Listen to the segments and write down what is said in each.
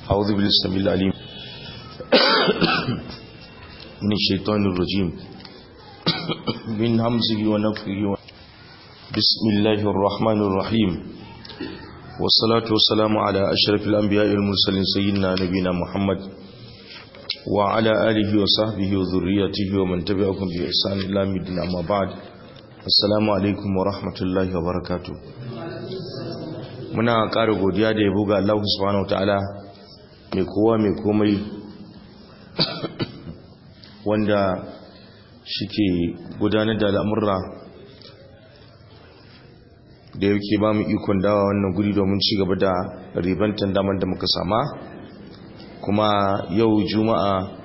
أعوذ بالله السميع العليم من الشيطان الرجيم من همزه ونفخه بسم الله الرحمن الرحيم والصلاة والسلام على أشرف الأنبياء المرسلين سيدنا نبينا محمد وعلى آله وصحبه وذريته ومن تبعهم بإحسان إلى مدين أما بعد السلام عليكم ورحمة الله وبركاته muna ƙara godiya da yabo ga Allah subhanahu wataala mai kowa mai komai wanda shike gudanar da al'amurra da yake ba mu ikon dawa wannan guri domin ci gaba da ribantan damar da muka sama kuma yau juma'a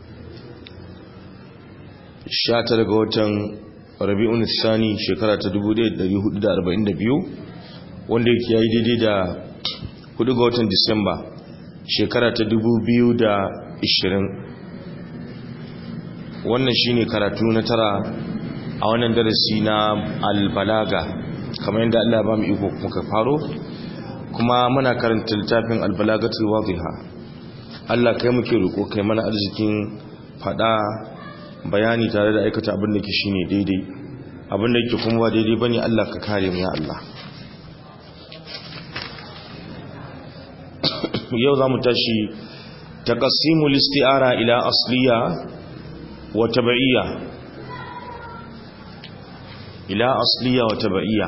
19 ga watan rabi'un thani shekara ta 1442 wanda yake yayi daidai da 4 ga watan disamba shekara ta 2020 wannan shine karatu na tara a wannan darasi na albalaga kamar yadda Allah ba mu iko muka faro kuma muna karanta littafin albalagatul wadiha Allah kai muke roko kai mana arzikin fada bayani tare da aikata abin da ke shine daidai abin da yake kuma ba daidai bane Allah ka kare mu ya Allah yau za mu tashi taqassimul isti'ara ila asliya wa tab'iyya ila asliya wa tab'iyya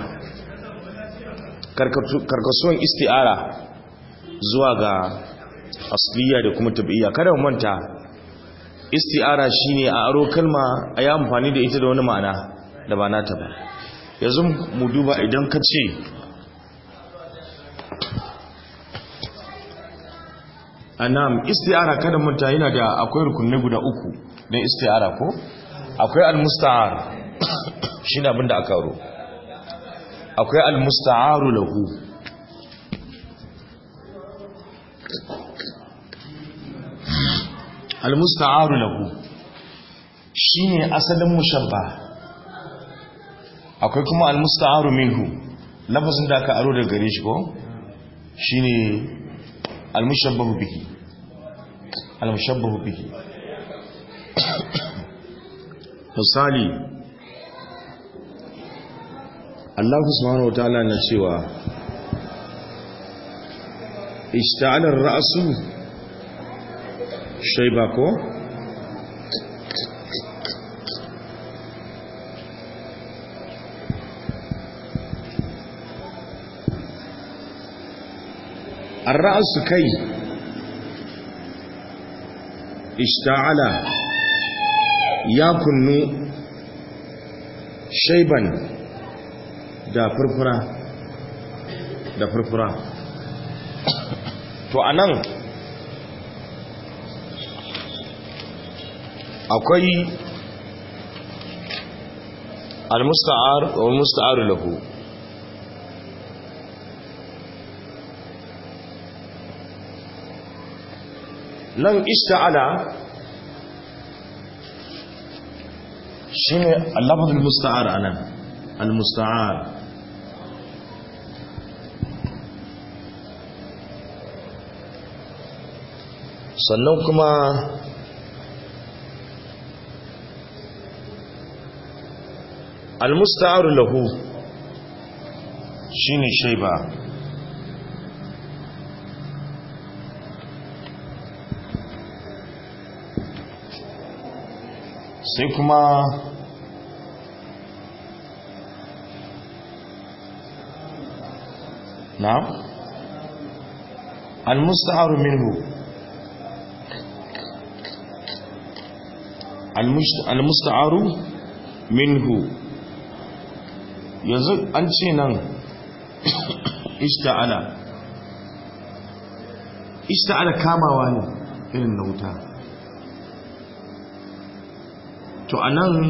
karkasuwan isti'ara zuwa ga asliya da kuma tab'iyya kada mu manta isti'ara shine a aro kalma a yi amfani da ita da wani ma'ana da ba nata ba yanzu mu duba idan ka ce anam isti'ara kada manta yana da akwai rukunne guda uku don isti'ara ko akwai al-musta'ar shine abinda aka aro akwai al-musta'aru lahu al-musta'aru lahu shine asalin mushabba akwai kuma al-musta'aru minhu lafazin da aka aro daga gare shi ko shine al-mushabbahu bihi al-mushabbahu bihi misali Allah subhanahu wataala na cewa ishta'ala ar-ra'su shayba ko ar-ra'su kai ishta'ala ya kunnu shaiban da furfura da furfura to anan akwai al-musta'ar wa musta'ar lahu nan ishta'ala shine al-lafzul musta'ar anan al-musta'ar sannan kuma al-musta'ar lahu shine shayba sai kuma نعم المستعار منه المستعار منه yanzu an ce nan ishta'ala ishta'ala kamawa ne irin na wuta to anan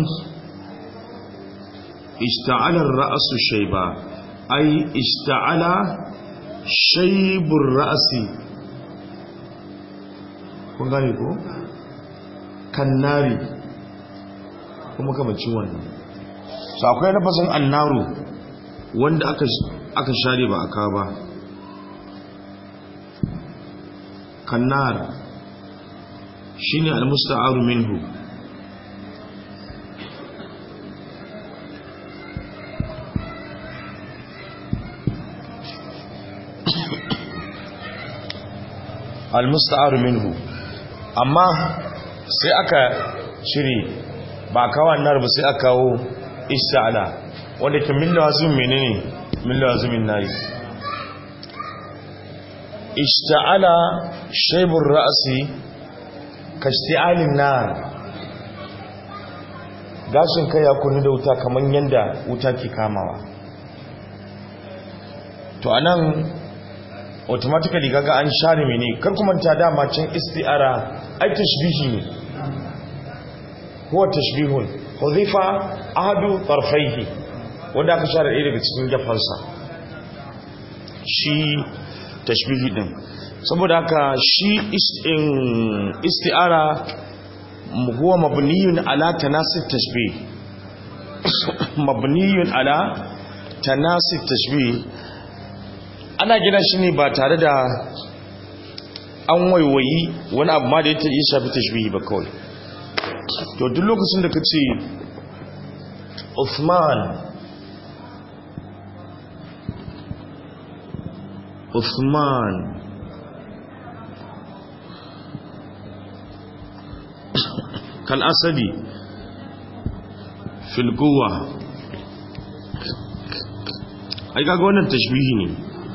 ishta'ala ra'asu shayba ai ishta'ala shaibur ra'asi kun gane ko kannari kuma kamacin wannan so akwai lafazin annaru wanda aka aka share ba aka ba kannar shine almusta'aru minhu almusta'aru minhu amma sai aka shiri ba kawo annar ba sai aka kawo ista'ala wanda ke min lazim menene min lazimin nayi ista'ala shaybur ra'si kashti'alin nar gashin kai ya kunu da wuta kaman yanda wuta ke kamawa to anan automatically gaga an share mene kar kuma ta dama can isti'ara ai tashbihi ne huwa tashbihun hudhifa ahadu tarfaihi wanda aka share ɗaya daga cikin gafansa shi tashbihi din saboda haka shi isti'ara huwa mabniyun ala tanasib tashbih mabniyun ala tanasib tashbih ana gina shi ne ba tare da an waiwayi wani abu ma da ya shafi tashbihi ba kawai to duk lokacin da ka ce Uthman Uthman kal asadi fil quwwa ai kaga wannan tashbihi ne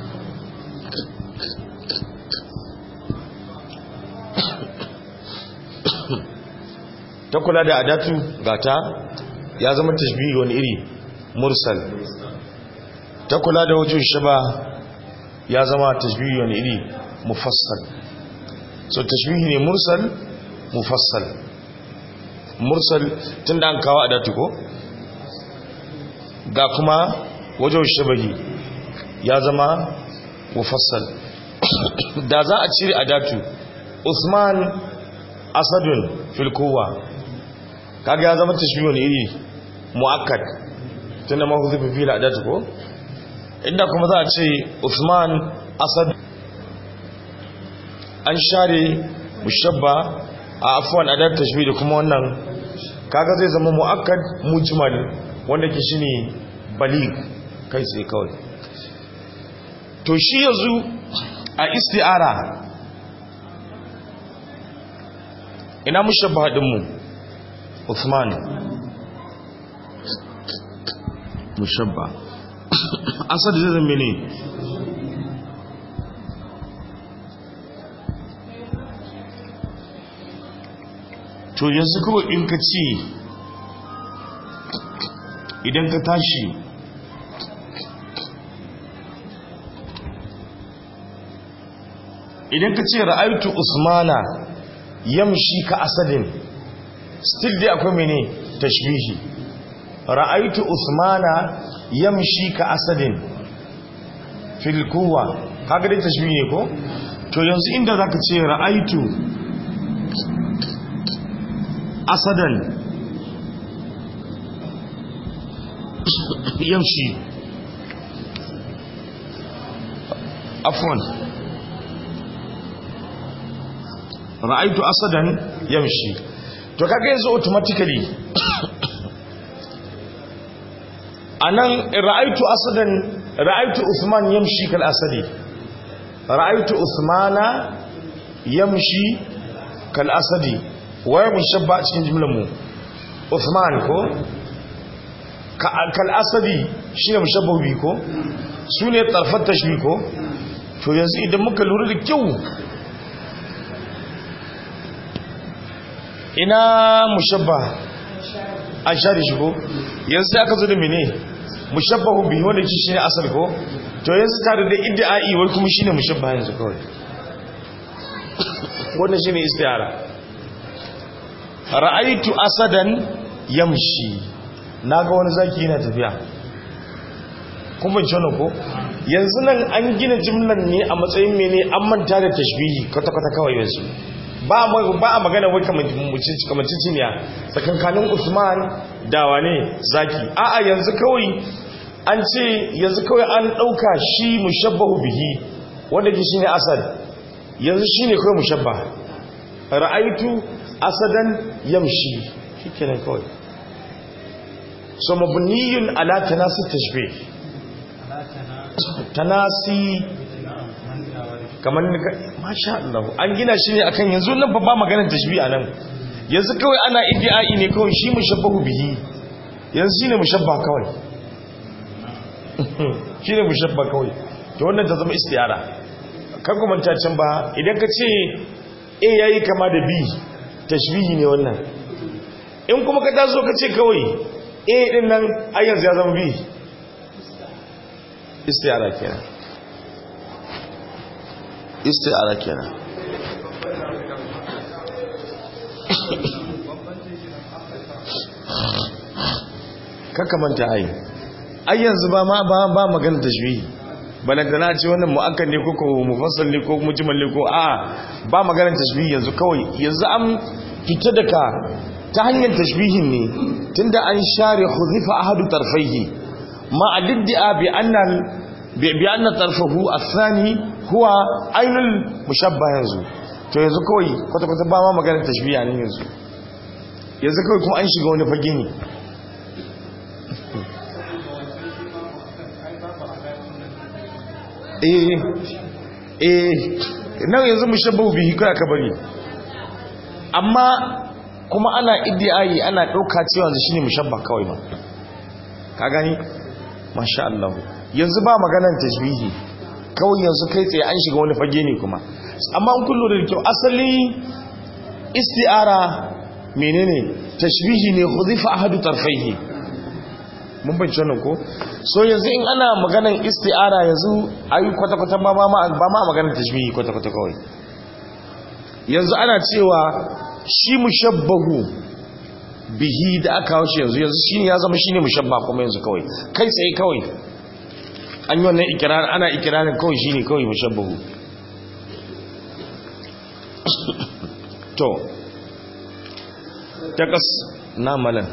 ta kula da adatu gata ya zama tashbihi wani iri mursal ta kula da wajen shaba ya zama tashbihi wani iri mufassal so tashbihi ne mursal mufassal mursal tun da an kawo adatu ko ga kuma wajen shabahi ya zama mufassal da za a cire adatu usman asadun filkowa kaga ya zama tashbihun iri muakkad tunda ma huzifa fi al'adat ko inda kuma za a ce Uthman Asad an share mushabba a afwan adat tashbih da kuma wannan kaga zai zama muakkad mujmal wanda ke shine balig kai sai kawai to shi yanzu a isti'ara ina mushabba din mu Uthman mushabba asad zai zama ne to yanzu kawai in ka ce idan ka tashi idan ka ce ra'aitu usmana yamshi ka asadin still dai akwai mene tashbihi ra'aitu usmana yamshi ka asadin fil kuwa kaga dai tashbihi ne ko to yanzu inda zaka ce ra'aitu asadan yamshi afwan ra'aitu asadan yamshi to kaga yanzu automatically anan ra'aitu asadan ra'aitu usman yamshi kal asadi ra'aitu usmana yamshi kal asadi waye mushabba a cikin jimlar mu usman ko kal asadi shine mushabba bi ko sune tarfat tashbih ko to yanzu idan muka lura da kyau ina mushabba an share shi ko yanzu sai aka zo da mene mushabbahu bihi wanda shi shine asal ko to yanzu tare da idda'i wai kuma shine mushabba yanzu kawai wannan shine istiyara ra'aytu asadan yamshi naga wani zaki yana tafiya kun bin wannan ko yanzu nan an gina jimlan ne a matsayin mene an manta da tashbihi kwata-kwata kawai yanzu ba a magana wai kamanciciniya tsakankanin usman da wane zaki a'a yanzu kawai an ce yanzu kawai an ɗauka shi mushabbahu bihi wanda ke shi ne asad yanzu shine kawai mushabba ra'aitu asadan yamshi shikenan kawai so mabniyun ala tanasi tashbih tanasi kamar masha Allah an gina shi ne akan yanzu nan ba maganar tashbih anan yanzu kawai ana iddi'ai ne kawai shi mushabbahu bihi yanzu shine mushabba kawai shine mushabba kawai to wannan ta zama istiyara kan kuma can ba idan ka ce a yayi kama da b tashbihi ne wannan in kuma ka taso ka ce kawai a din nan ai yanzu ya zama b istiyara kenan istiyara kenan kakamanta ai ai yanzu ba ma ba ba magana tashbihi balantana ce wannan mu'akkad ne ko ko mufassal ne ko mujmal ne ko a ba magana tashbihi yanzu kawai yanzu an fita daga ta hanyar tashbihin ne tunda an share khuzifa ahadu tarfaihi ma adidda bi anna bi anna tarfahu athani huwa ainul mushabba yanzu to yanzu kawai kwata kwata ba ma magana tashbihi ne yanzu yanzu kawai kuma an shiga wani fage ne eh eh nan yanzu mushabbahu bihi kai aka bari amma kuma ana iddiai ana dauka cewa yanzu shine mushabba kawai ba ka gani masha Allah yanzu ba maganar tashbihi kawai yanzu kai tsaye an shiga wani fage ne kuma amma an kullu da kyau asali isti'ara menene tashbihi ne khudifa ahadu tarfaihi mun bance wannan ko so yanzu in ana maganan isti'ara yanzu ayi kwata-kwata ba ma ba ma maganar tashbihi kwata-kwata kawai yanzu ana cewa shi mushabbahu bihi da aka kawo shi yanzu yanzu shine ya zama shine mushabba kuma yanzu kawai kai tsaye kawai an yi wannan ikirarin ana ikirarin kawai shine kawai mushabbahu to takas na malan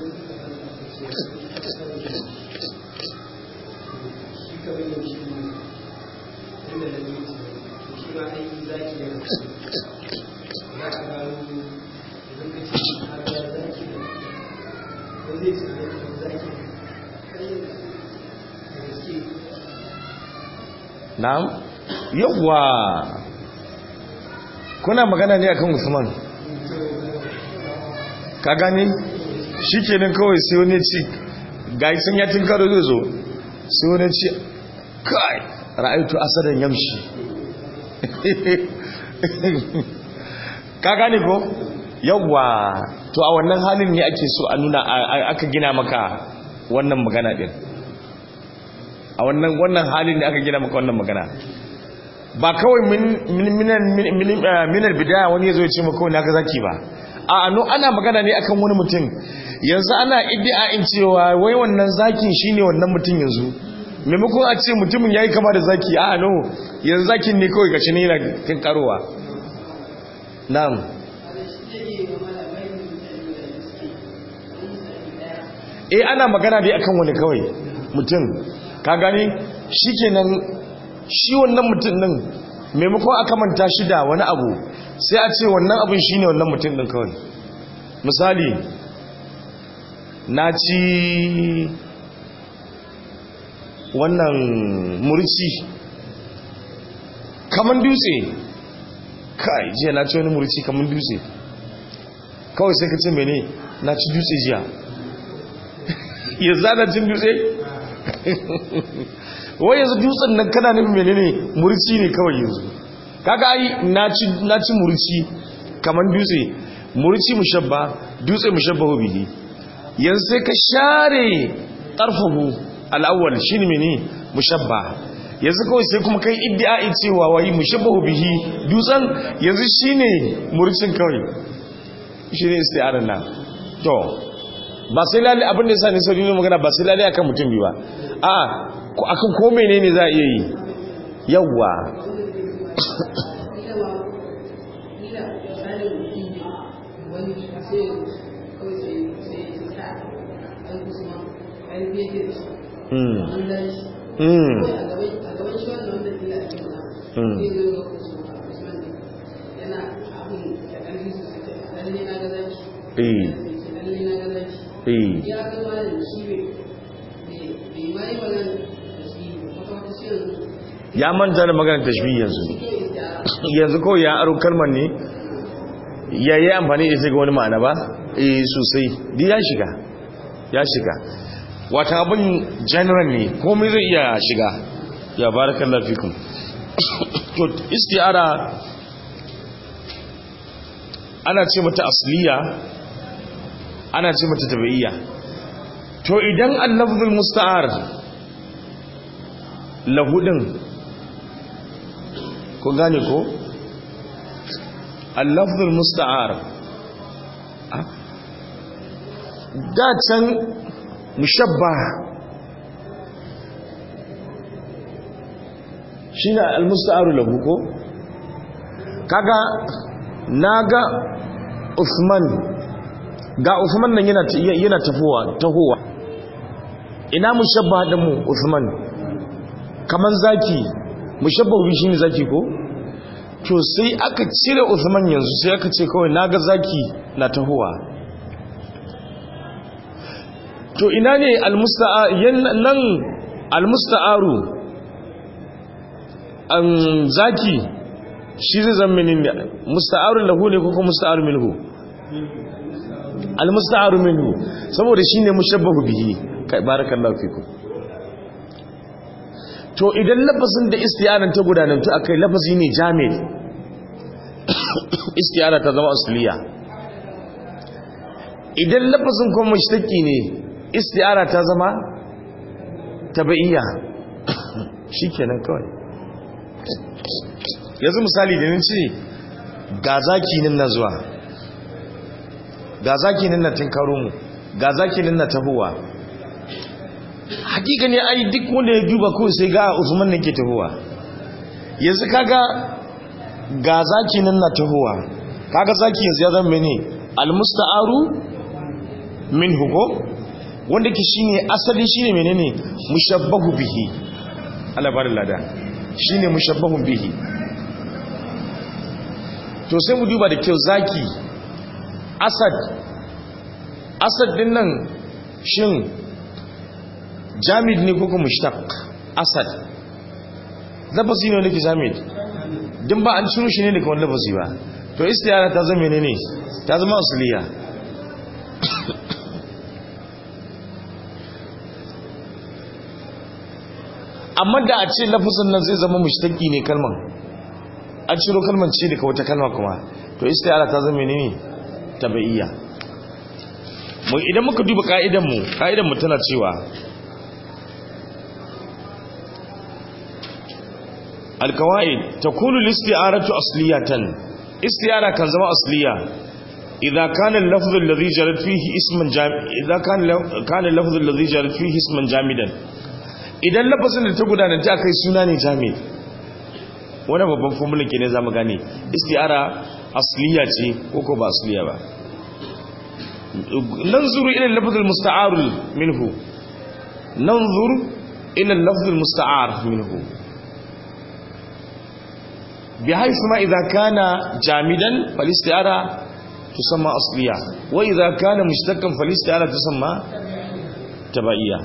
na'am yawwa kuna magana ne akan Usman ka gane shikenan kawai sai wani ci gai sun yatin karo zai zo sai wani ci kai ra'aytu asadan yamshi ka gane ko yawwa to a wannan halin ne ake so a nuna aka gina maka wannan magana din a wannan wannan halin da aka gina maka wannan magana ba kawai minar bidaya wani ya zo ya ce maka wani aka zaki ba a ano ana magana ne akan wani mutum yanzu ana iddia'in cewa wai wannan zakin shine wannan mutum yanzu maimakon a ce mutumin yayi kama da zaki a ano yanzu zakin ne kawai gashi ne yana kan karowa na'am eh ana magana dai akan wani kawai mutum ka gani shikenan shi wannan mutum din maimakon aka manta shi da wani abu sai a ce wannan abin shine wannan mutum din kawai misali na ci wannan murci kaman dutse kai jiya na ci wani murci kaman dutse kawai sai ka ce mene na ci dutse jiya ya zana cin dutse wai yanzu dutsen nan kana nufin menene murci ne kawai yanzu kaga ai na ci murci kaman dutse murci mushabba dutse mushabbahu bihi yanzu sai ka share tarfahu al-awwal shine mene mushabba yanzu kawai sai kuma kai iddiai cewa wai mushabbahu bihi dutsen yanzu shine murcin kawai shine isti'arar nan to ba sai lalle abin da yasa ne sauri ne magana ba sai lalle akan mutum bi ba a akan ko menene za a iya yi yawwa eh eh ya manta da maganar tashbih yanzu yanzu ko ya aro kalmar ne ya yi amfani da ita ga wani ma'ana ba eh sosai di ya shiga ya shiga wata abin general ne komai zai iya shiga ya barakallahu fikum to isti'ara ana ce mata asliya ana ce mata tabi'iyya to idan al-lafzul musta'ar lahudin ko gane ko al-lafzul musta'ar da can mushabba shine al-musta'aru lahu ko kaga naga Usman ga Usman nan yana yana tafowa tahowa ina mushabba da mu Usman kaman zaki mushabbahu shine zaki ko to sai aka cire Usman yanzu sai aka ce kawai naga zaki na tahowa to ina ne almusta'a nan almusta'aru an zaki shi zai zama ne musta'aru lahu ne ko kuma musta'aru minhu almusta'aru minhu saboda shine mushabbahu bihi kai barakallahu fikum to idan lafazin da istiyaran ta gudanantu akai lafazi ne jamil istiyara ta zama asliya idan lafazin kuma mushtaki ne istiyara ta zama tabi'iyya shikenan kawai yanzu misali da nace ga zaki nan na zuwa ga zaki nan na tinkaro mu ga zaki nan na tahowa hakika ne ai duk wanda ya duba ko sai ga Usman ne ke tahowa yanzu kaga ga zaki nan na tahowa kaga zaki yanzu ya zama mene almusta'aru minhu ko wanda ke shine asali shine menene mushabbahu bihi Allah bar lada shine mushabbahu bihi to sai mu duba da kyau zaki asad asad din nan shin jamid ne ko kuma mushtaq asad lafazi ne wanda ke jamid din ba an ciro shi ne daga wani lafazi ba to istiyara ta zama menene ta zama asliya amma da a ce lafazin nan zai zama mushtaqi ne kalman an ciro kalman ce daga wata kalma kuma to istiyara ta zama menene tabi'iyya mu idan muka duba ka'idan mu ka'idan mu tana cewa alkawaid takunu listi'aratu asliyatan istiyara kan zama asliya idza kana al-lafz alladhi jarat fihi isman jamid idza kana kana al-lafz alladhi jarat fihi isman jamidan idan lafazin da ta gudana ta kai suna ne jamid wannan babban formula ke ne zamu gane isti'ara asliya ce ko ko ba asliya ba nanzuru ila al-lafz al-musta'ar minhu nanzur ila al-lafz al-musta'ar minhu بحيث ما إذا كان جامدا فالاستعارة تسمى أصلية وإذا كان مشتقا فالاستعارة تسمى تبعية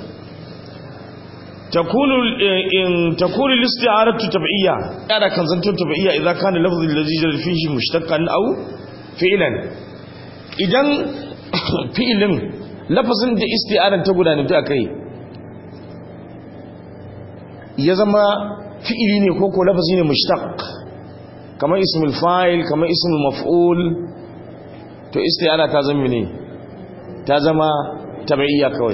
تكون إن تكون الاستعارة تبعية أنا كان زنتون تبعية إذا كان اللفظ الذي جرى فيه مشتقا أو فعلا إذن فعلا لفظ da isti'aran ta gudanar da kai ya zama fi'ili ne ko ko lafazi ne mushtaq kamar ismul fa'il kamar ismul maf'ul to isti'ana ta zama ne ta zama tabi'iyya kawai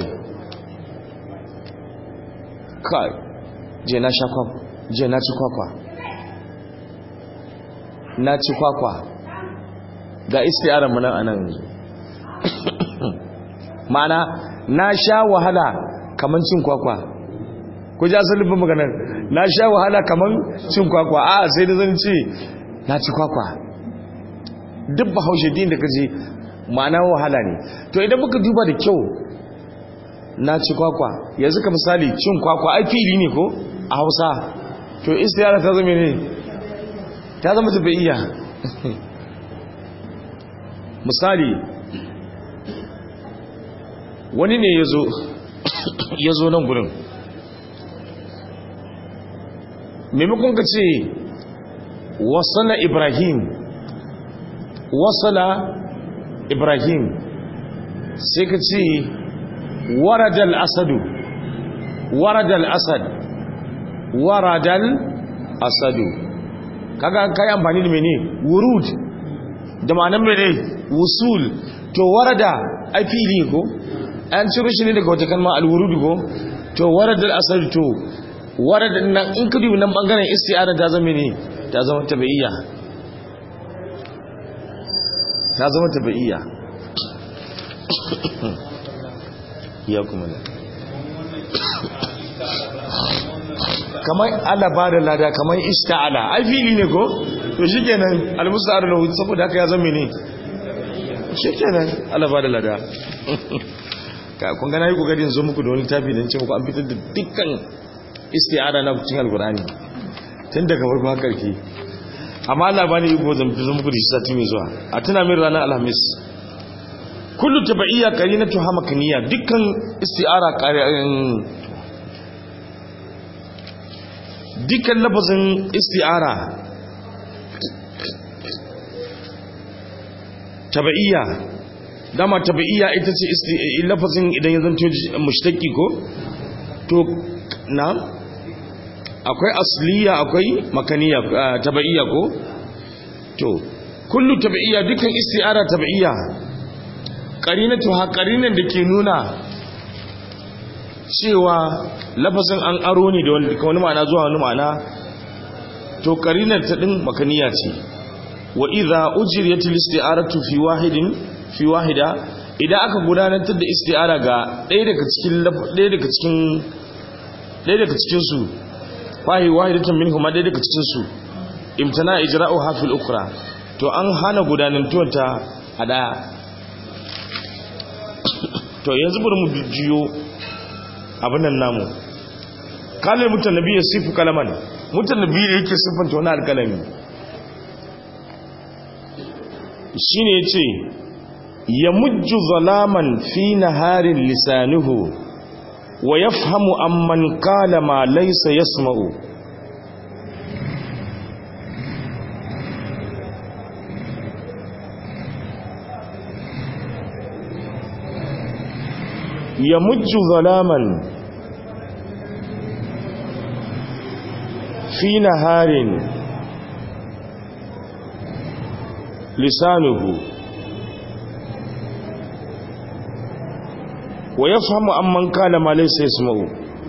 kai je na sha kwakwa je na ci kwakwa na ci kwakwa ga isti'anar mu nan anan yanzu ma'ana na sha wahala kaman cin kwakwa ku ji asalin maganar na sha wahala kaman cin kwakwa a sai da zan ce na ci kwakwa duk bahaushe din da ka je ma'ana wahala ne to idan muka duba da kyau na ci kwakwa yanzu ka misali cin kwakwa ai fili ne ko a hausa to istiyara ta zama ne ta zama tafiya misali wani ne ya zo nan gurin maimakon ka ce wasala ibrahim wasala ibrahim sai ka ce waradal asadu waradal asad waradal asadu kaga kai amfani da mene wurud da ma'anar mene wusul to warada ai fili ko an ciro shi ne daga wata kalma alwurud ko to waradal asadu to warada nan in ka dubi nan bangaren isti'ara ta zama ne ta zama tabi'iyya ta zama tabi'iyya ya kuma ne kamar ala ba da lada kamar ista'ala ai fili ne ko to shi kenan almusa'ar lahu saboda haka ya zama ne shi kenan ala ba da lada ka kun gana yi kokarin zo muku da wani tafi don ce muku an fitar da dukkan isti'ada na cikin alkurani tun daga farko har karki amma Allah ba ni iko zan zo muku da shi sati mai zuwa a tuna min ranar alhamis kullu tabaiya qarinatu hamakaniya dukkan isti'ara dukkan lafazin isti'ara tabaiya dama tabaiya ita ce lafazin idan ya zanto mushtaki ko to na akwai asliya akwai makaniya tabaiya ko to kullu tabaiya dukkan isti'ara tabaiya qarinatu ha qarinan da ke nuna cewa lafazin an aro ne da wani ma'ana zuwa wani ma'ana to qarinar ta din makaniya ce wa idza ujriyatil isti'aratu fi wahidin fi wahida idan aka gudanar da isti'ara ga ɗaya daga cikin ɗaya daga cikin ɗaya daga cikin su wahi wahidatan minhum ɗaya daga cikin su imtana ijra'uha fil ukhra to an hana gudanantuwar ta a daya to yanzu bari mu jiyo abin nan namu kalin mutannabi ya sifu kalaman mutannabi da yake siffanta wani alkalami shine yace ya mujju zalaman fi naharin lisanuhu wa yafhamu amman qala ma laysa yasma'u ya mujju zalaman fi naharin lisanuhu wa ya fahimu amman kana ma laysa yasma'u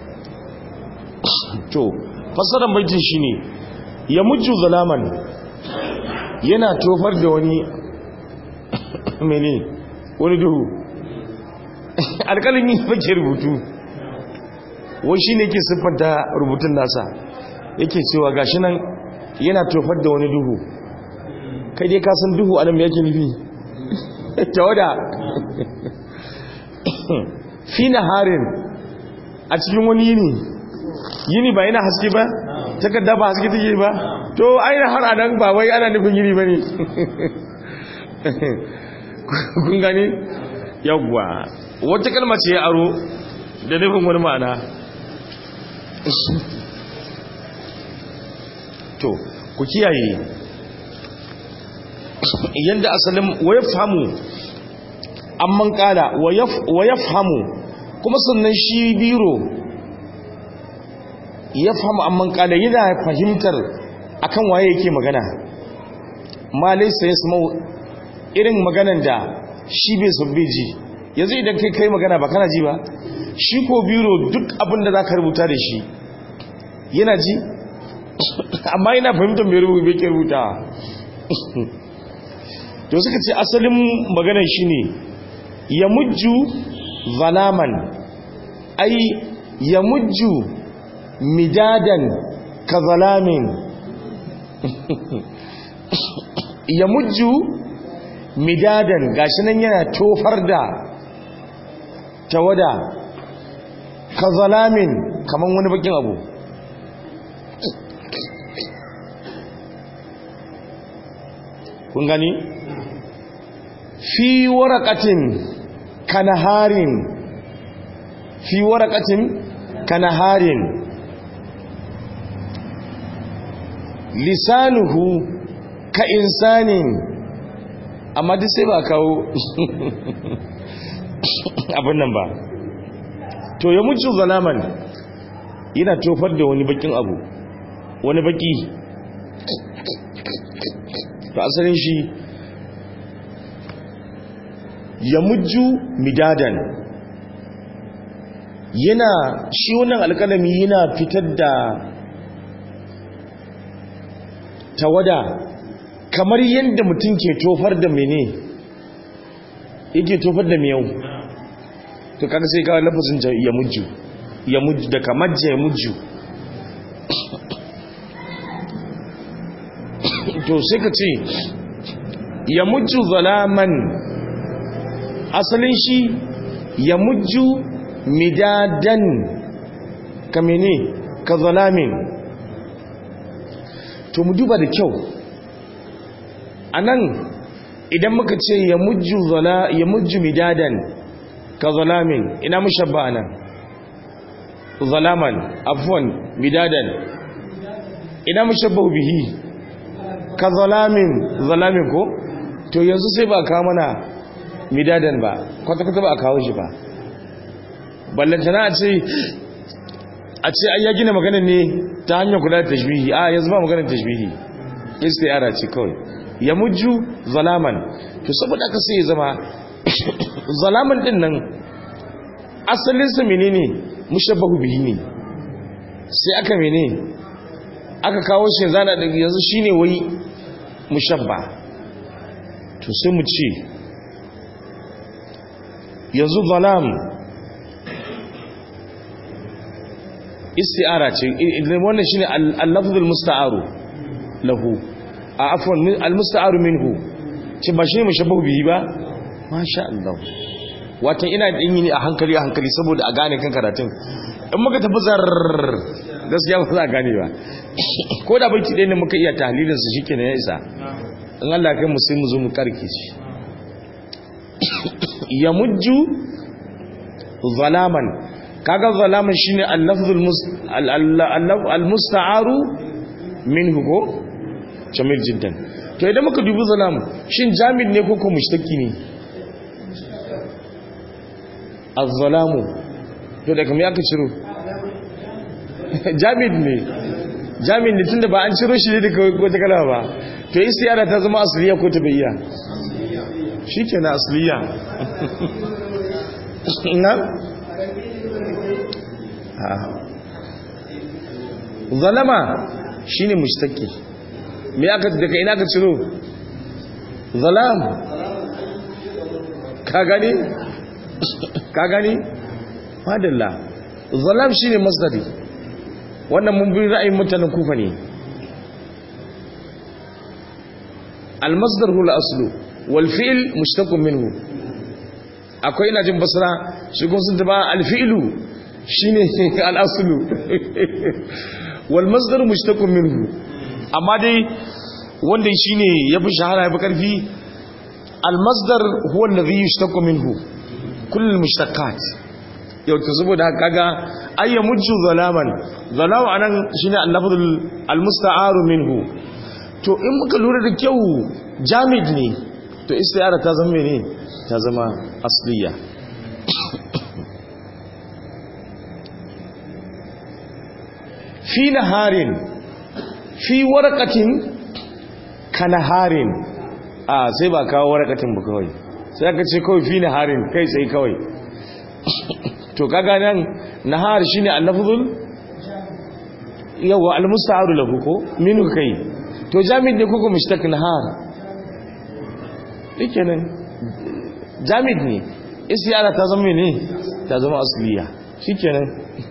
to fasaran baitin shine ya mujju zalaman yana tofar da wani mene wani duhu alƙalin yi fake rubutu wai shine ke siffanta rubutun nasa yake cewa gashi nan yana tofar da wani duhu kai dai ka san duhu anan me yake nufi tawada fi harin a cikin wani yini yini ba yana haske ba takarda ba haske take ba to aina har anan ba wai ana nufin yini bane kun gani yawwa wata kalma ce ya aro da nufin wani ma'ana to ku kiyaye yadda asalin waya famu amman kala waya famu kuma sannan shi biro ya famu amman kala yana fahimtar akan waye yake magana ma laisa ya irin maganan da shi bai sabbe ji yanzu idan kai kai magana ba kana ji ba shi ko biro duk abin da za ka rubuta da shi yana ji amma yana fahimtar mai rubuta bai ke rubuta to suka ce asalin maganar shi ne ya mujju zalaman ai ya mujju midadan ka zalamin ya mujju midadan gashi nan yana tofar da tawada ka zalamin kaman wani bakin abu kun gani fi waraqatin kanaharin fi waraqatin kanaharin lisanuhu ka insanin amma duk sai ba kawo abin nan ba to ya mutu zalaman yana tofar da wani bakin abu wani baki to asalin shi ya mujju midadan yana shi wannan alkalami yana fitar da tawada kamar yadda mutum ke tofar da mene yake tofar da miyau to kaga sai kawai lafazin ya mujju ya mujju da kamar ya mujju to sai ka ce ya mujju zalaman asalin shi ya mujju midadan ka mene ka zalamin to mu duba da kyau a nan idan muka ce ya mujju midadan ka zalamin ina mushabba nan zalaman afwan midadan ina mushabba bihi ka zalamin zalamin ko to yanzu sai ba kawo mana midadan ba kwata-kwata ba a kawo shi ba ballantana a ce a ce ai ya gina maganin ne ta hanyar kula da tashbihi a yanzu ba maganin tashbihi istiyara ce kawai ya mujju zalaman to saboda aka sai ya zama zalaman din nan asalinsa menene mushabbahu bihi ne sai aka mene aka kawo shi zana da yanzu shine wai mushabba to sai mu ce yanzu zalam isti'ara ce wannan shine al-lafzul musta'aru lahu a afwan al-musta'aru minhu ce ba shine mushabbahu bihi ba masha Allah wato ina din yi ne a hankali a hankali saboda a gane kan karatun in muka tafi zar gaskiya ba za a gane ba ko da baiti ɗaya ne muka iya tahlilin su shikenan ya isa in Allah kai mu sai mu zo mu karke shi ya mujju zalaman kaga zalaman shine al-lafzul al-musta'aru minhu ko jamil jiddan to idan muka dubi zalam shin jamid ne ko ko mushtaki ne az-zalamu to da kamar aka ciro jamid ne jamid ne tunda ba an ciro shi ne daga wata kalma ba to istiyara ta zama asliya ko ta bayya shikenan asliya na zalama shine mushtaki me aka daga ina ka ciro zalam ka gani ka gani madalla zalam shine masdari wannan mun bi ra'ayin mutanen kufa ne al-masdar huwa al-aslu wal fi'l mushtaqun minhu akwai ina jin basra shi kuma sun taba al-fi'lu shine al-aslu wal masdar mushtaqun minhu amma dai wanda shine yafi shahara yafi karfi al-masdar huwa alladhi yushtaqu minhu kull al-mushtaqat yau ta saboda kaga ayya mujju zalaman zalam anan shine al-lafzul al-musta'aru minhu to in muka lura da kyau jamid ne to istiyara ta zama mene ta zama asliya fi naharin fi warqatin kanaharin a sai ba kawo warqatin ba kawai sai aka ce kawai fi naharin kai sai kawai to kaga nan nahar shine al-lafzul yawa al-musta'aru lahu ko minhu kai to jamid ne kuka mushtaq nahar nan jamid ne isyara ta zama ne ta zama asliya shikenan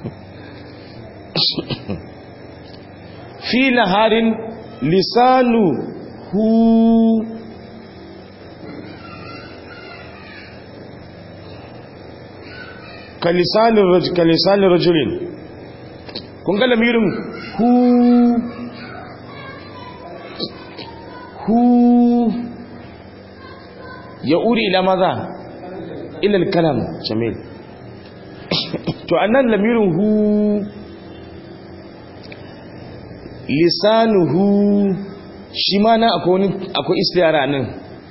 fi naharin lisanu hu kalisanin rajulin kun ga lamirin hu hu ya'uri ila maza ila al-kalam jamil to annan lamirin hu lisanuhu shi ma na akwai akwai istiyara nan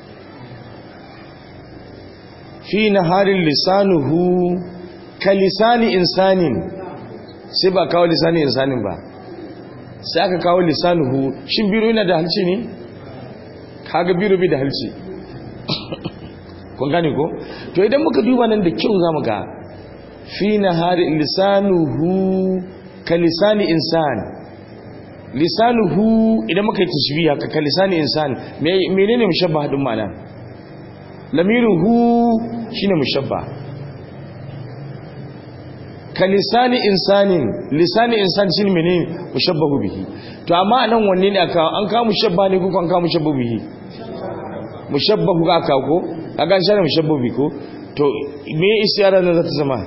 fi naharin lisanuhu ka lisani insanin sai ba kawo lisani insanin ba sai aka kawo lisanuhu shin biro yana da halci ne kaga biro bi da halci kun gane ko to idan muka duba nan da kyau zamu ga fi naharin lisanuhu ka lisani insan lisanuhu idan muka yi tashbiha ka ka lisani insan menene mushabbah din ma'ana lamiruhu shine mushabba ka lisani insanin lisani insan shine menene mushabbahu bihi to amma anan wanne ne aka an ka mushabba ne ko an ka mushabbahu bihi mushabbahu ga ka ko kaga an share mushabbahu bihi ko to me isyara nan zata zama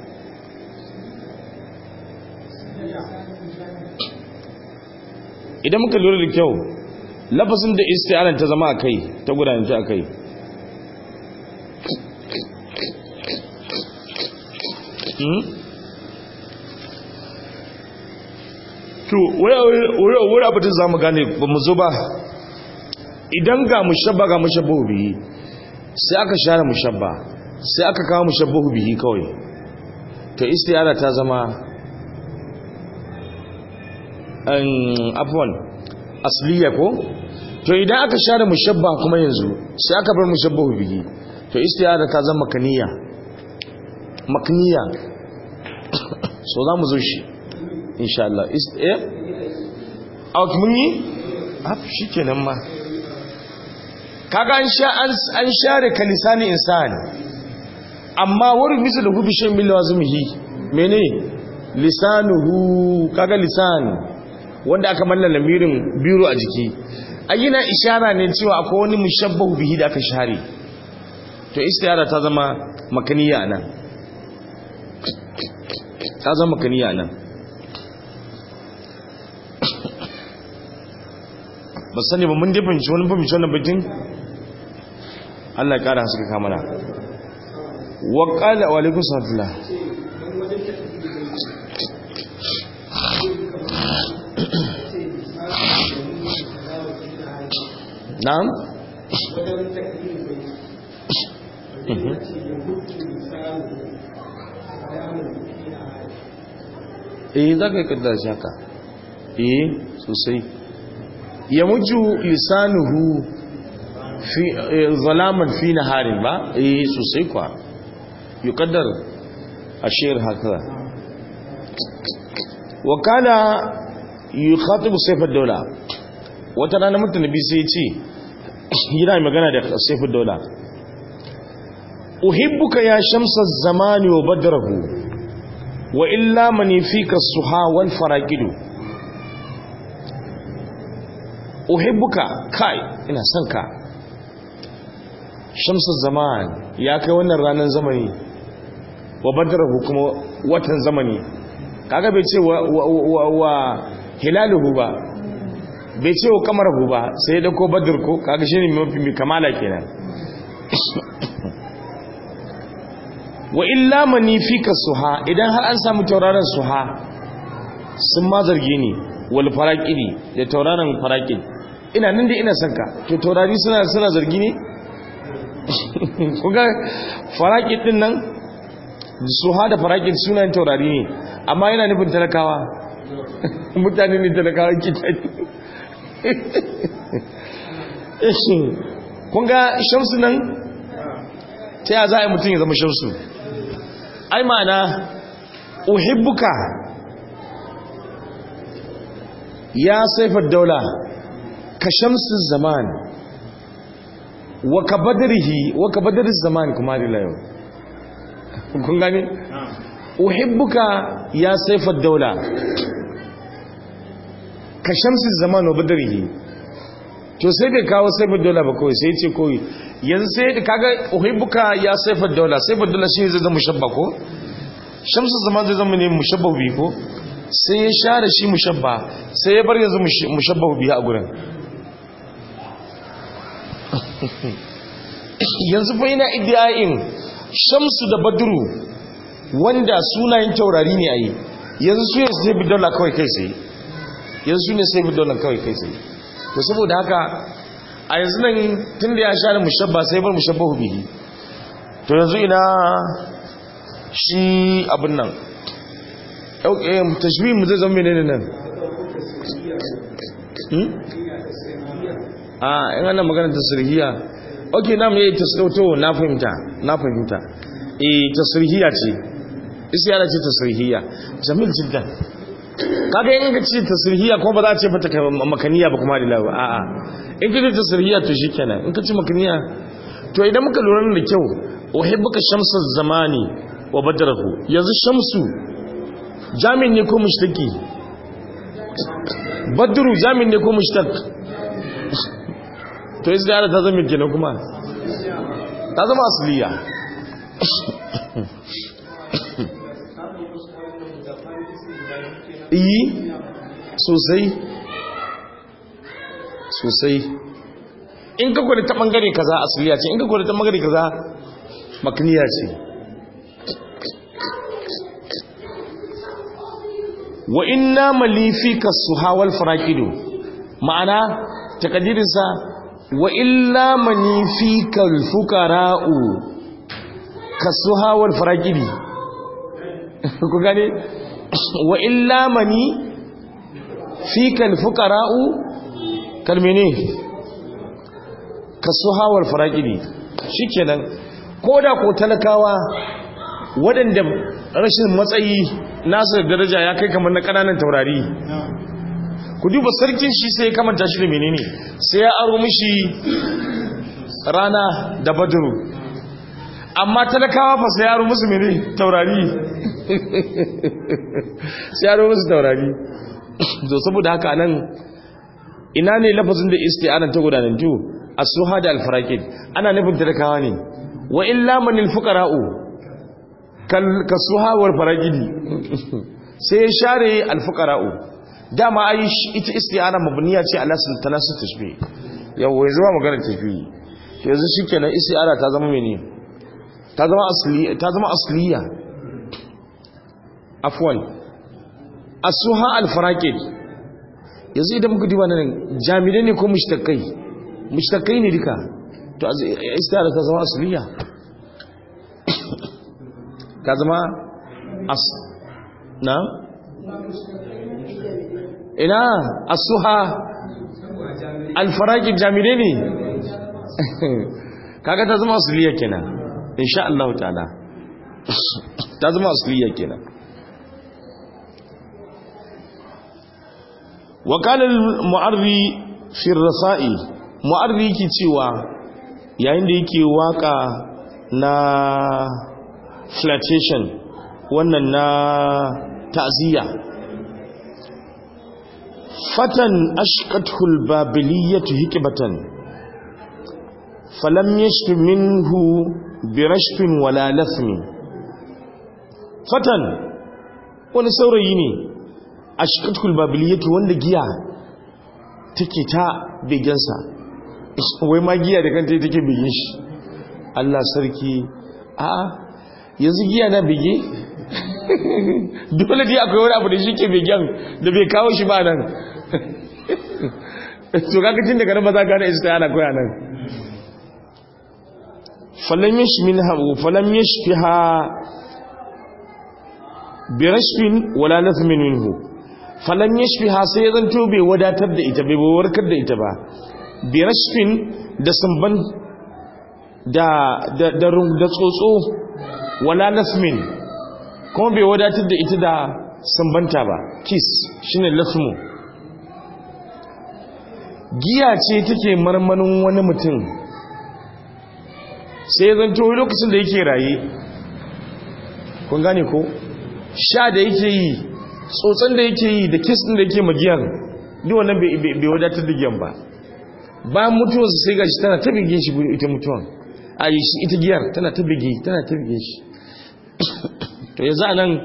idan muka lura da kyau lafazin da isti'aran ta zama a kai ta gudanar a kai to wuri abitin za mu gane ba mu zo ba idan ga mushabba ga mushabbahu bihi sai aka share mushabba sai aka kawo mushabbahu bihi kawai to istiyara ta zama an afwan asliya ko to idan aka share mushabba kuma yanzu sai aka bar mushabbahu bihi to istiyara ta zama makaniya makniya so za mu zo shi insha Allah eh out mun yi af shikenan ma kaga an sha an share kalisani insani amma wuri misal hu bi shay min lazimihi mene lisanuhu kaga lisan wanda aka manna lamirin biro a jiki ayyana ishara ne cewa akwai wani mushabbahu bihi da aka share to istiyara ta zama makaniya nan ta zama makaniya nan ba sani ba mun dafin wani fahimci wannan bakin Allah ya kara haska kamana wa qala wa alaikum salam na'am eh za ka yi kaddar shaka eh sosai ya muju lisanuhu fi zalaman fi naharin ba eh sosai kwa yuqaddar ashir haka wa kana yukhatibu sayf ad-dawla wata rana mutum nabi sai ce yana magana da sayf ad-dawla uhibbuka ya shamsa az-zamani wa badrahu wa illa mani fika suha wal faraqidu uhibbuka kai ina son ka shamsu zaman ya kai wannan ranar zamani wa badrahu kuma watan zamani kaga bai ce wa wa wa hilaluhu ba bai ce wa kamarahu ba sai da ko badr ko kaga shine mafi kamala kenan wa illa mani fika suha idan har an samu tauraron suha sun ma zarge ni wal faraqidi da tauraron faraqid ina nan da ina son ka to taurari suna suna zargi ne kuga faraqid din nan suha da faraqid sunan taurari ne amma yana nufin talakawa mutane ne talakawa kitani kun ga shamsu nan ta ya za a yi mutum ya zama shamsu ai ma'ana uhibbuka ya saifar daula ka shamsu zaman wa ka badarihi wa ka badarin zaman kuma da layo kun gani uhibbuka ya saifar daula ka shamsu zaman wa badarihi to sai bai kawo saifar daula ba kawai sai ce kawai yanzu sai da kaga uhibbuka ya saifar daula saifar daula shi zai zama mushabba ko shamsu zaman zai zama ne mushabba bi ko sai ya share shi mushabba sai ya bar yanzu mushabba bi a gurin yanzu fa yana iddiyayin shamsu da badru wanda sunayen taurari ne a yi yanzu su ne sai bidola kawai kai sai yanzu su ne sai bidola kawai kai sai to saboda haka a yanzu nan tun da ya sha da mushabba sai bar mushabba bihi to yanzu ina shi abin nan tashbih mu zai zama menene nan a in ana magana tasirhiya ok na mu yi tasirhoto na fahimta na fahimta eh tasirhiya ce isiyara ce tasirhiya jamil jiddan kaga in ka ce tasirhiya kuma ba za a ce fata makaniya ba kuma da lawa a'a in ka ce tasirhiya to shikenan in ka ce makaniya to idan muka lura da kyau uhibbuka shamsa zamani wa badrahu yanzu shamsu jamin ne ko mushtaki badru jamin ne ko mushtaq to istiyara ta zama kenan kuma ta zama asliya iyi sosai sosai in ka gwada ta bangare kaza asliya ce in ka gwada ta bangare kaza makniya ce wa inna malifika suhawal faraqidu ma'ana takadirinsa wa illa manifika alfuqara'u kasuhawal faraqidi ku gane wa illa mani fika alfuqara'u kalmene kasuhawal faraqidi shikenan koda ko talakawa waɗanda rashin matsayi nasu da daraja ya kai kamar na ƙananan taurari ku duba sarkin shi sai ya kamanta shi da menene sai ya aro mishi rana da badru amma talakawa fa sai ya aro musu menene taurari sai ya aro musu taurari to saboda haka nan ina ne lafazin da isti'anan ta gudanantu as-suha da al-faraqid ana nufin talakawa ne wa illa manil fuqara'u kasuha wal faragidi sai share alfuqara'u dama ai ita isti'ana mabniya ce ala tanasu tashbih yawa yanzu ba magana tashbih yanzu shikenan isti'ana ta zama mene ta zama asli ta zama asliya afwan asuha al faraqid yanzu idan muka diba nan jami'ai ne ko mushtakai mushtakai ne duka to isti'ana ta zama asliya ka zama as na ina asuha alfaraki jami'ai ne kaga ta zama asliya kenan insha Allah ta'ala ta zama asliya kenan وقال المعري في الرسائل معري yake cewa yayin da yake waka na flirtation wannan na ta'ziya fatan ashqatul babiliyatu hikbatan falam yashfi minhu birashfin wala lathmi fatan wani saurayi ne ashqatul babiliyatu wanda giya take ta begensa wai ma giya da kanta take begen shi Allah sarki a'a yanzu giya na bege dole dai akwai wani abu da shi ke begen da bai kawo shi ba nan to kaga tun daga nan ba za ka hana ta yana koya nan falam yashmin habu falam yashfiha bi rashfin wala nathmin minhu falam yashfiha sai ya zanto bai wadatar da ita bai warkar da ita ba bi rashfin da samban da da da tsotso wala nasmin kuma bai wadatar da ita da sambanta ba kiss shine lasmu giya ce take marmanin wani mutum sai zan to lokacin da yake raye kun gane ko sha da yake yi tsotson da yake yi da kiss din da yake magiyar duk wannan bai wadatar da giyan ba bayan mutuwarsa sai gashi tana ta bige shi ita mutuwan a yi shi ita giyar tana ta bige tana ta bige shi to yanzu a nan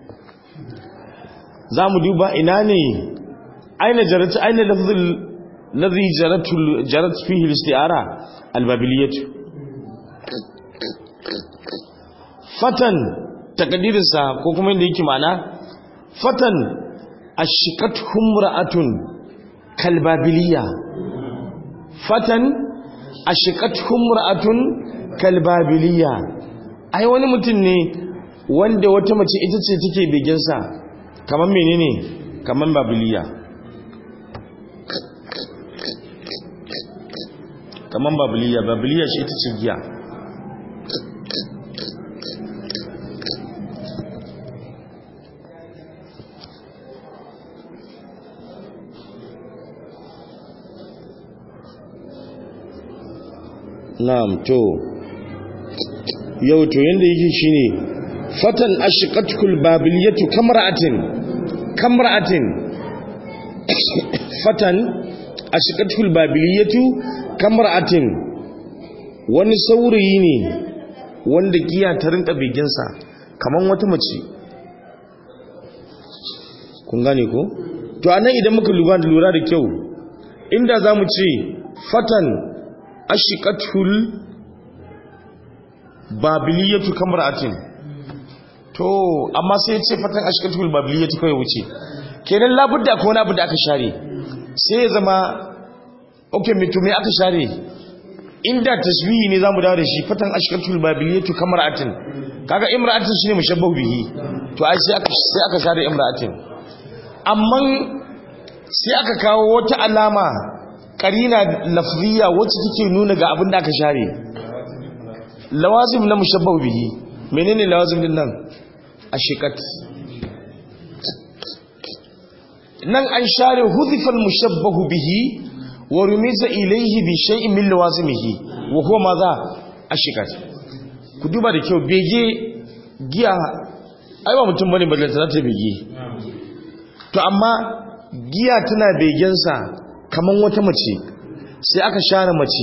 za mu duba ina ne aina jaratu aina lafzul ladhi jaratu jarat fihi al-isti'ara al-babiliyatu fatan takadirinsa ko kuma inda yake mana fatan ashikat humra'atun kalbabiliya fatan ashikat humra'atun kalbabiliya ai wani mutum ne wanda wata mace ita ce take begensa kamar menene kamar babiliya kamar babiliya babiliya shi ita ce giya na'am to yau to yanda yake shine fatan ashqatkul babiliyatu kamra'atin kamra'atin fatan ashqatkul babiliyatu kamra'atin wani saurayi ne wanda giya ta rinka biginsa kaman wata mace kun gane ko to anan idan muka lura da lura da kyau inda zamu ce fatan ashikatul babiliyatu kamra'atin to amma sai ya ce fatan ashikatul babiliyatu kai wuce kenan labudda ko wani abu da aka share sai ya zama okay mito me aka share inda tasbihi ne zamu dawo da shi fatan ashikatul babiliyatu kamra'atin kaga imra'atin shine mushabbahu bihi to ai sai aka sai aka share imra'atin amma sai aka kawo wata alama karina lafziya wacce take nuna ga abin da aka share lawazim na mushabbahu bihi menene lawazim din nan ashikat nan an share hudhifal mushabbahu bihi wa rumiza ilayhi bi shay'in min lawazimihi wa huwa madha ashikat ku duba da kyau bege giya ai ba mutum bane balle ta ta bege to amma giya tana begensa kaman wata mace sai aka share mace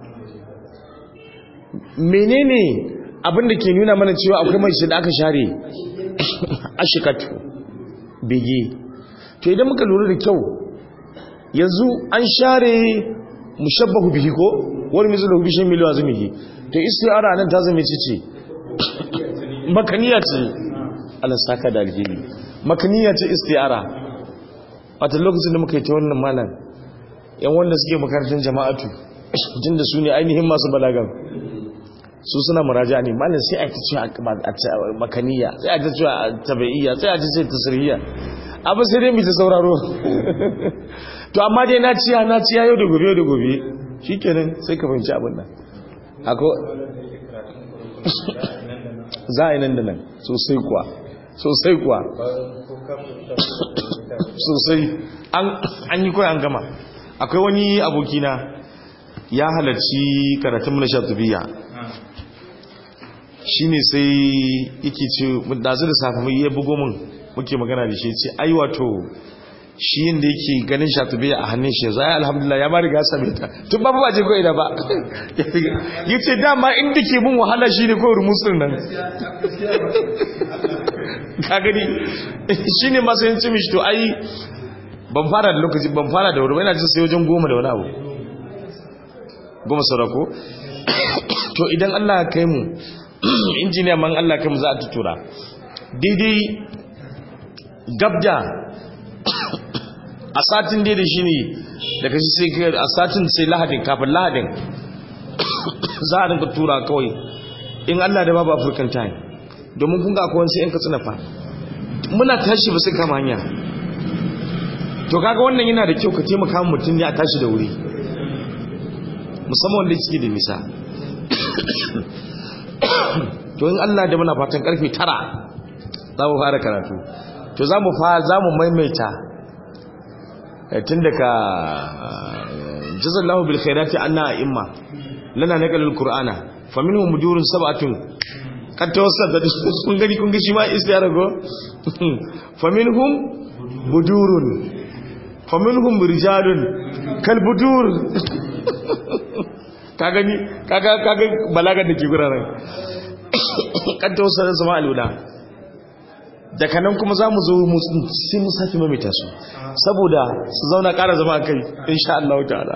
menene abin da ke nuna mana cewa akwai mace da aka share ashikatu bege to idan muka lura da kyau yanzu an share mushabbahu bihi ko wani misalu bishin miliyan zumihi to istiara nan ta zama ce ce makaniya ce Allah saka da alheri makaniya ce istiara wata lokacin da muka yi ta wannan malam yan wanda suke makarantar jama'atu jin da su ne ainihin masu balagan su suna muraja ne malin sai a ta cewa makaniya sai a ta cewa tabi'iyya sai a ta ce tasiriyya abin sai dai ta sauraro to amma dai na ciya na ciya yau da gobe yau da gobe shi kenan sai ka fahimci abin nan ako za a yi nan da nan sosai kuwa sosai kuwa sosai an yi kawai an gama akwai wani abokina ya halarci karatun na shatubiya shi ne sai yake ce dazu da safi mai ya bugo min muke magana da shi ce ai wato shi yadda yake ganin shatubiya a hannun shi zai alhamdulillah ya ma riga same ta tun ba ba je ko ina ba ya ce dama inda ke mun wahala shi ne kawai rumusun nan ka gani shi ne masu yin cimishi to ai ban fara da lokaci ban fara da wuri ba ina jin sai wajen goma da wani abu goma saurako to idan Allah ya kai mu injiniya man Allah kai mu za a tutura daidai gabda a satin daidai shi ne daga shi sai kai a satin sai lahadin kafin lahadin za a rinka tura kawai in Allah da babu african time domin kun ga akwai sai in ka tsina fa muna tashi ba sai kama hanya to kaga wannan yana da kyau ka taimaka mutum ne a tashi da wuri musamman wanda suke da nisa to in Allah da muna fatan karfe tara za mu fara karatu to za mu za mu maimaita tun daga jazallahu bil khairati anna a'imma lana naqalul qur'ana faminhum mujurun sab'atun kad tawassata kun gani kun ga shi ma istiyara go faminhum budurun faminhum rijalun kal budur ka gani kaga kaga balagar da ke guraren kan tawassata sama alula daga nan kuma za mu zo sai mu sake mamita su saboda su zauna ƙara zama kai insha Allah ta'ala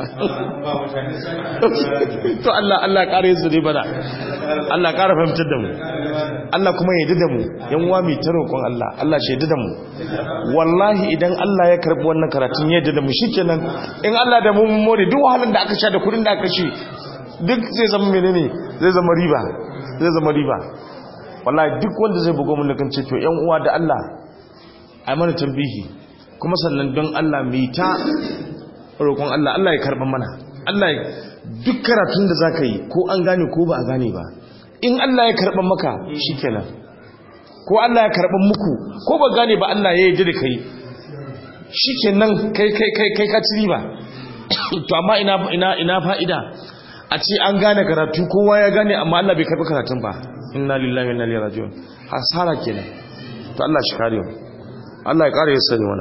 to Allah Allah ƙara yin su ne bana Allah ƙara fahimtar da mu Allah kuma ya da mu yan uwa mai ta roƙon Allah Allah shi da mu wallahi idan Allah ya karɓi wannan karatun ya da mu shikenan in Allah da mu mun more duk wahalar da aka sha da kudin da aka shi duk zai zama menene zai zama riba zai zama riba wallahi duk wanda zai bugo mun kan ce to yan uwa da Allah ai mana tambihi kuma sannan don Allah mai ta roƙon Allah Allah ya karɓa mana Allah duk karatun da zaka yi ko an gane ko ba a gane ba in Allah ya karɓa maka shikenan ko Allah ya karɓa muku ko ba gane ba Allah ya yarda da kai shikenan kai kai kai kai ka ci riba to amma ina ina ina fa'ida a ce an gane karatu kowa ya gane amma Allah bai karɓi karatun ba inna lillahi wa inna ilaihi raji'un hasara kenan to Allah shi kare mu Allah ya kare ya sani mana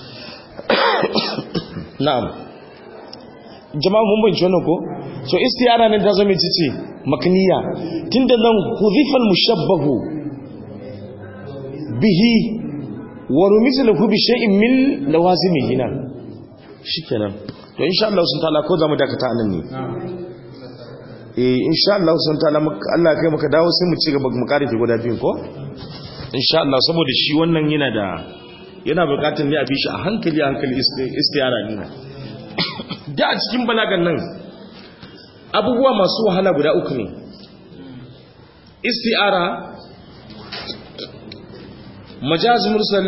na'am jama'a mun bayyana wannan ko so istiyara ne ta zama cici makniya tunda nan hudhifal mushabbahu bihi wa rumislahu bi shay'in min lawazimihi nan shikenan to insha Allah sun ta'ala ko zamu dakata anan ne eh insha Allah sun ta'ala Allah kai maka dawo sai mu ci gaba mu kare guda biyun ko insha Allah saboda shi wannan yana da yana bukatar ne a bi shi a hankali a hankali istiyara ne da a cikin balagan nan abubuwa masu wahala guda uku ne istiyara majaz mursal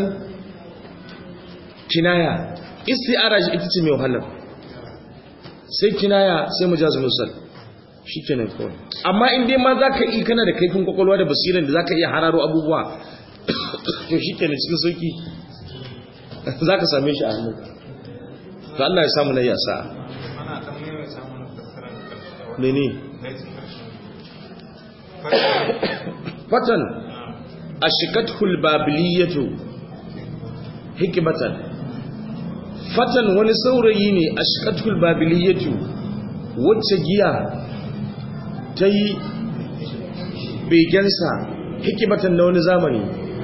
kinaya istiyara ita ce mai wahalar sai kinaya sai majaz mursal shi kenan kawai amma in dai ma za ka yi kana da kaifin kwakwalwa da basiran da za ka iya hararo abubuwa to shi kenan cikin sauki za ka same shi a hannu to Allah ya samu na yasa mene fatan a shikatul babiliyatu hikimatan fatan wani saurayi ne a shikatul babiliyatu wacce giya ta yi begensa hikimatan na wani zamani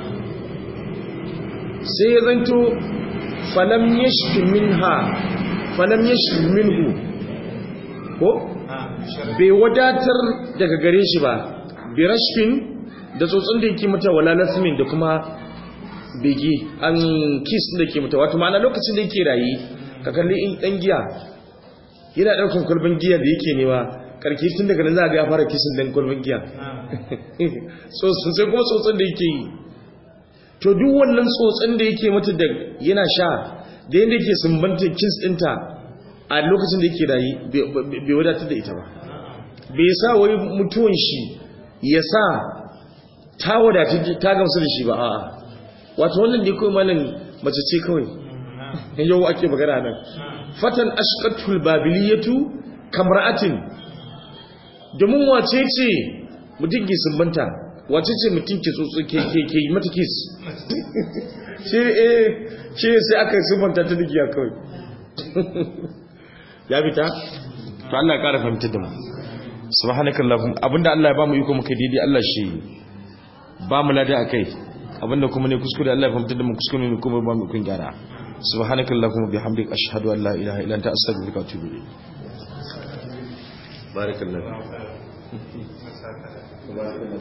sai ya zanto falam yashki minha falam yashki minhu ko bai wadatar daga gare shi ba bi rashfin da tsotsin da yake mata wala lasmin da kuma bege an kiss da yake mata wato ma'ana lokacin da yake rayi ka kalli in dan giya yana daukan kulbin giya da yake newa karki tun daga nan za ga ya fara kisin dan kulbin giya so sai kuma tsotsin da yake yi to duk wannan tsotsin da yake mata da yana sha da yadda yake sumbanta kins ɗinta a lokacin da yake rayi bai wadatar da ita ba bai sa wai mutuwan shi ya sa ta wadatar ta gamsu da shi ba a'a wato wannan da kawai malin mace ce kawai yau ake magana nan fatan ashqatul babiliyatu kamra'atin domin wace ce mutum ke sumbanta wace ce mutum ke tsotso ke yi mata kis shi eh shi sai aka sumbanta ta digiya kawai ya fita to Allah ya kara fahimtar da mu subhanakallahum abinda Allah ya bamu iko muka daidai Allah shi ba mu lada akai abinda kuma ne kuskure Allah ya fahimtar da mu kuskure ne kuma ba mu kun gyara subhanakallahum bihamdika ashhadu an la ilaha illa anta astaghfiruka wa atubu ilayk barakallahu